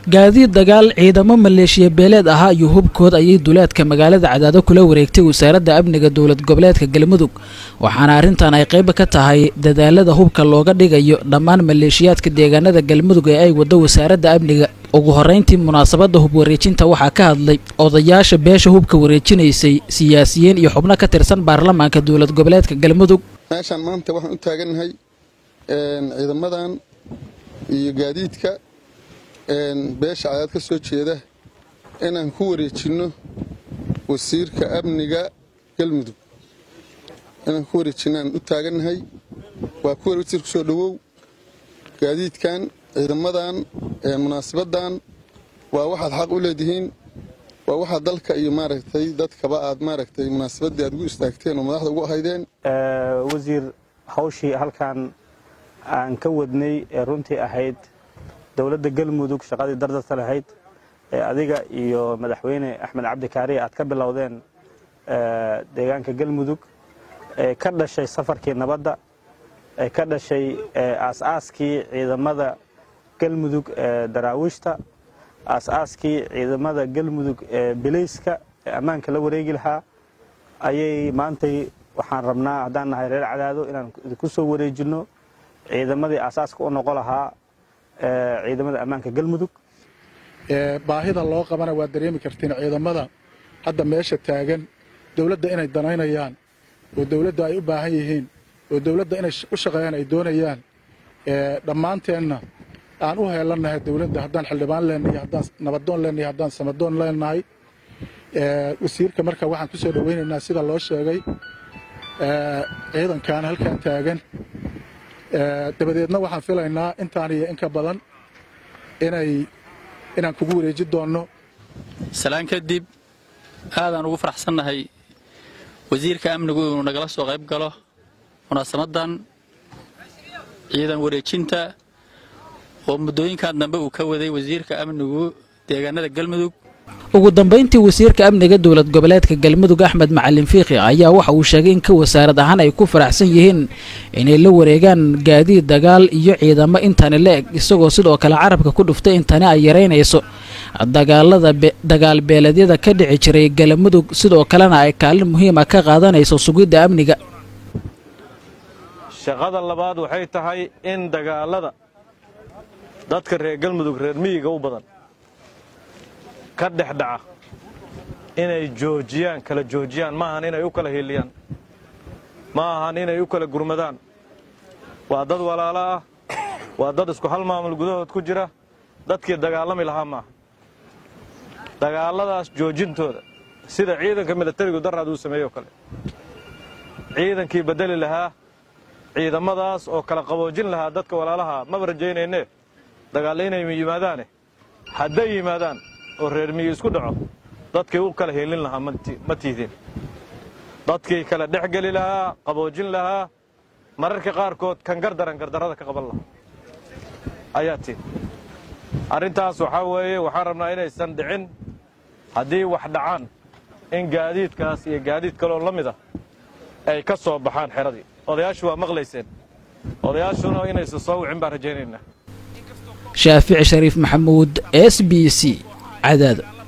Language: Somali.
gaadiid dagaal ciidamo maleeshiya beeleed ahaa iyo hubkood ayay duleedka magaalada cadaado kula wareegtay wasaaradda amniga dowlad goboleedka galmudug waxaana arrintan ay qayb ka tahay dadaalada hubka looga dhigayo dhammaan maleeshiyaadka deegaanada galmudug ee ay waddo wasaaradda amniga ugu horrayntii munaasabadda hub wareejinta waxaa ka hadlay odayaasha beesha hubka wareejinaysay siyaasiyiin iyo xubno ka tirsan baarlamaanka dowlad goboleedka galmudug meeshaan maanta waxaan u taagannahay ciidamadan iyo gaadiidka beesha cadaad ka soo jeeda inaan ku wareejinno wasiirka amniga galmudug inaan ku wareejinno aan u taagannahay waa ku wasiir ku soo dhowow gaadiidkan ciidamadan munaasabaddan waa waxaad xaq u leedihiin waa waxaad dalka iyo maaragtay dadkaba aad maaragtay munaasabaddii aad ugu istaagteen oo madaxda ugu ahaydeen wasiir hawshii halkan aan ka wadnay ee runtii ahayd dowladda galmudug shaqadii dardarta lahayd ee adiga iyo madaxweyne axmed cabdi kaariye aad ka bilowdeen deegaanka galmudug ee ka dhashay safarkii nabadda ee ka dhashay aas-aaskii ciidamada galmudug ee daraawiishta aas-aaskii ciidamada galmudug ee bilayska ee ammaanka la wareegi lahaa ayay maantay waxaan rabnaa haddaan nahay reer cadaado inaan idinku soo wareejinno ciidamadii aasaaska u noqon lahaa ciidamada ammaanka galmudug baahida loo qabana waad dareemi kartiin ciidamada hadda meesha taagan dowladda inay danaynayaan oo dowladda ay u baahan yihiin oo dowladda inay u shaqeeyaan ay doonayaan dhammaanteenna aan u heelannahay dowladda haddaan xildhibaan leenahay haddaan nabadoon leenahay haddaan samadoon leenahay wasiirka marka waxaan ku soo dhowaynaynaa sida loo sheegay ciidankan halkan taagan dabadeedna waxaan filaynaa intaan iyo in ka badan inay inaan kugu wareeji doonno salaan kadib aadaan ugu faraxsannahay wasiirka amnigu inuu nagala soo qayb galo munaasabadan ciidan wareejinta oo muddooyinkan dambe uu ka waday wasiirka amnigu deegaanada galmudug ugu dambayntii wasiirka amniga dowlad goboleedka galmudug axmed macalin fiikhi ayaa waxa uu sheegay in ka wasaarad ahaan ay ku faraxsan yihiin inay la wareegaan gaadiid dagaal iyo ciidamo intani la eg isagoo sidoo kale carabka ku dhuftay in tani ay yaraynayso dagaalada dagaal beeleedyada ka dhici jiray galmudug sidoo kalena ay kaalin muhiima ka qaadanayso sugidda amniga shaqada labaad waxay tahay in dagaalada dadka reer galmudug reer miyiga u badan ka dhex dhaca inay joojiyaan kala joojiyaan ma ahan inay u kala hiiliyaan ma ahan inay u kala gurmadaan waa dad walaalo ah waa dad isku hal maamul gudahood ku jira dadkii dagaalami lahaa maaha dagaalladaas joojintooda sida ciidanka milatarigu daraad uu sameeyey oo kale ciidankii beddeli lahaa ciidamadaas oo kala qaboojin lahaa dadka walaalaha maba rajaynayne dagaallo inay yimaadaane hadday yimaadaan oo reer miyi isku dhaco dadkii u kala helin lahaa ma tiidin dadkii kala dhex geli lahaa qaboojin lahaa mararka qaarkood kan gardaran gardarrada ka qaban lahaa ayaa tiid arrintaas waxaa weeye waxaan rabnaa inaysan dhicin haddii wax dhacaan in gaadiidkaas iyo gaadiid kaloo la mid ah ay ka soo baxaan xeradii odayaashu waa maqlayseen odayaashuna inaysan soo wicin baan rajaynaynaa shaafici shariif maxamuud s b c cadaado